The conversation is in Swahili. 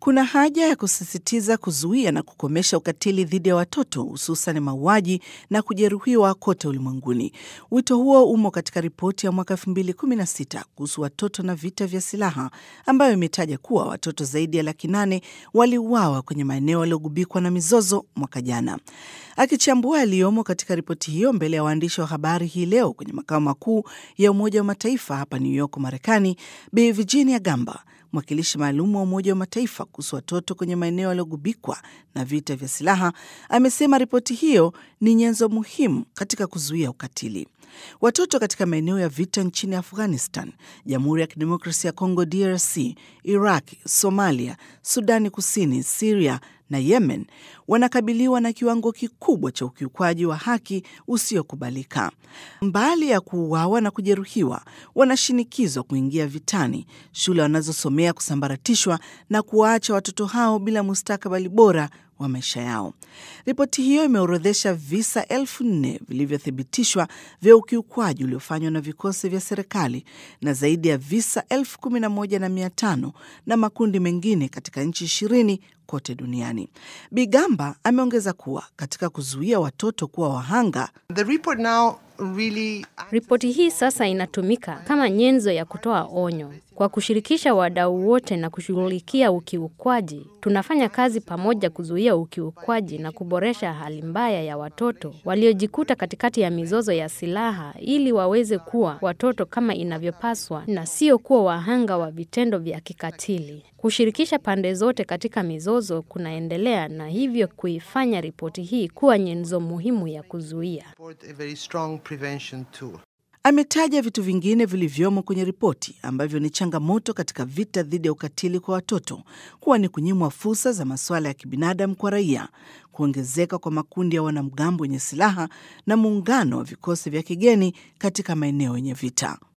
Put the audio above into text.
Kuna haja ya kusisitiza kuzuia na kukomesha ukatili dhidi ya watoto hususan mauaji na kujeruhiwa kote ulimwenguni. Wito huo umo katika ripoti ya mwaka 2016 kuhusu watoto na vita vya silaha ambayo imetaja kuwa watoto zaidi ya laki nane waliuawa kwenye maeneo yaliyogubikwa na mizozo mwaka jana. Akichambua yaliyomo katika ripoti hiyo mbele ya waandishi wa habari hii leo kwenye makao makuu ya Umoja wa Mataifa hapa New York, Marekani, Bi Virginia Gamba mwakilishi maalum wa Umoja wa Mataifa kuhusu watoto kwenye maeneo yaliyogubikwa na vita vya silaha amesema ripoti hiyo ni nyenzo muhimu katika kuzuia ukatili. Watoto katika maeneo ya vita nchini Afghanistan, Jamhuri ya Kidemokrasia ya Kongo DRC, Iraq, Somalia, Sudani Kusini, Siria na Yemen wanakabiliwa na kiwango kikubwa cha ukiukwaji wa haki usiokubalika. Mbali ya kuuawa na kujeruhiwa, wanashinikizwa kuingia vitani, shule wanazosomea kusambaratishwa na kuwaacha watoto hao bila mustakabali bora wa maisha yao. Ripoti hiyo imeorodhesha visa elfu nne vilivyothibitishwa vya ukiukwaji uliofanywa na vikosi vya serikali na zaidi ya visa elfu kumi na moja na mia tano na makundi mengine katika nchi ishirini kote duniani. Bigamba ameongeza kuwa katika kuzuia watoto kuwa wahanga The report now really Ripoti hii sasa inatumika kama nyenzo ya kutoa onyo kwa kushirikisha wadau wote na kushughulikia ukiukwaji. Tunafanya kazi pamoja kuzuia ukiukwaji na kuboresha hali mbaya ya watoto waliojikuta katikati ya mizozo ya silaha ili waweze kuwa watoto kama inavyopaswa na sio kuwa wahanga wa vitendo vya kikatili. Kushirikisha pande zote katika mizozo kunaendelea na hivyo kuifanya ripoti hii kuwa nyenzo muhimu ya kuzuia. support a very strong prevention tool. Ametaja vitu vingine vilivyomo kwenye ripoti ambavyo ni changamoto katika vita dhidi ya ukatili kwa watoto kuwa ni kunyimwa fursa za masuala ya kibinadamu kwa raia, kuongezeka kwa makundi ya wanamgambo wenye silaha na muungano wa vikosi vya kigeni katika maeneo yenye vita.